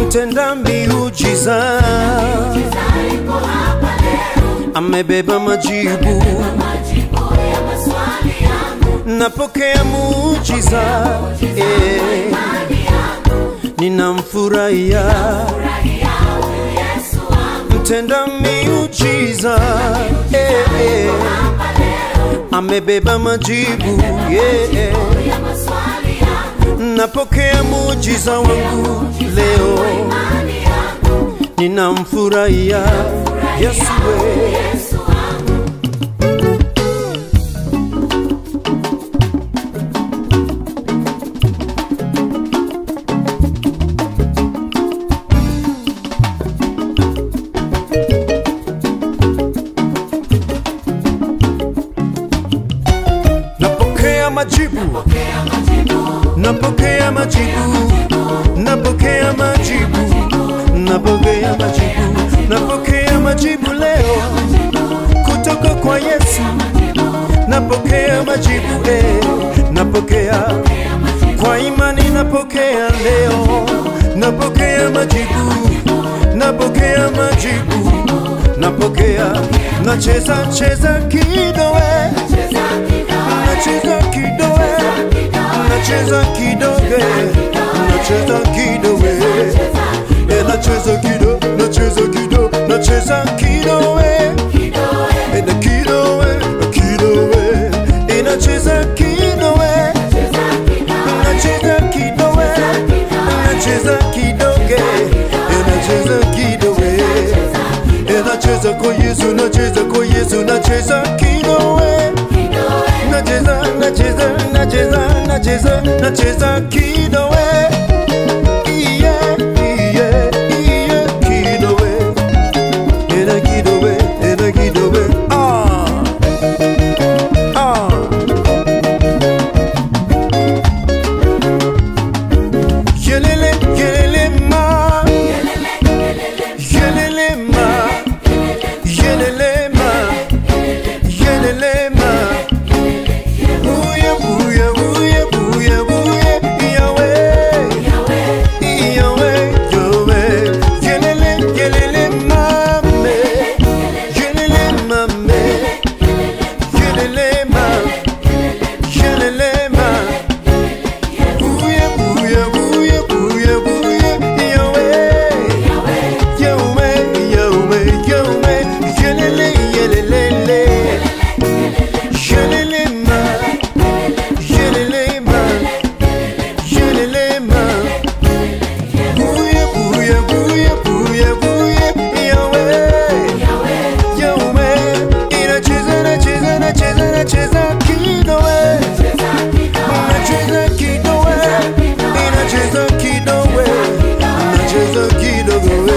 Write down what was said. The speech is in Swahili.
mtenda miujiza amebeba majibu, napokea muujiza eh, ninamfurahia mtenda miujiza eh, eh, amebeba majibu yeah, napokea muujiza wangu leo, ninamfurahia Yesu we. Napokea majibu, napokea majibu, napokea majibu, napokea majibu, napokea majibu leo kutoka kwa Yesu. Napokea majibu eh, napokea kwa imani, napokea leo, napokea majibu, napokea majibu, napokea nacheza cheza kidoe nacheza kidoe nacheza kidoge nacheza kidoe Eh, nacheza kido nacheza kido nacheza kidoe Eh, na kidoe na kidoe Eh, nacheza kidoe nacheza kidoe nacheza kidoge Eh, nacheza kidoe Eh, nacheza kwa Yesu nacheza kwa Yesu nacheza kidoe nacheza nacheza nacheza nacheza nacheza kidowe iye iye iye kidowe ena kidowe ena kidowe ah ah yelele yelele ma yelele ma yelele ma yelele ma Booyah, booyah, booyah, booyah, booyah, Yahweh, Yahweh, Yahweh. Yelele, yelele, mame. Yelele, mame. Yelele, ma. Yelele, ma. Booyah, booyah, booyah, booyah, booyah, Yahweh. Yahweh, Yahweh, Yahweh. Yelele, yelele, yelele, ma. Yelelema, yelelema. Booyah, booyah, booyah, booyah, booyah, Yahweh. Yahweh. Inacheza, nacheza, nacheza, nacheza kidowe. Nacheza kidowe. Inacheza kidowe. Nacheza kidowe.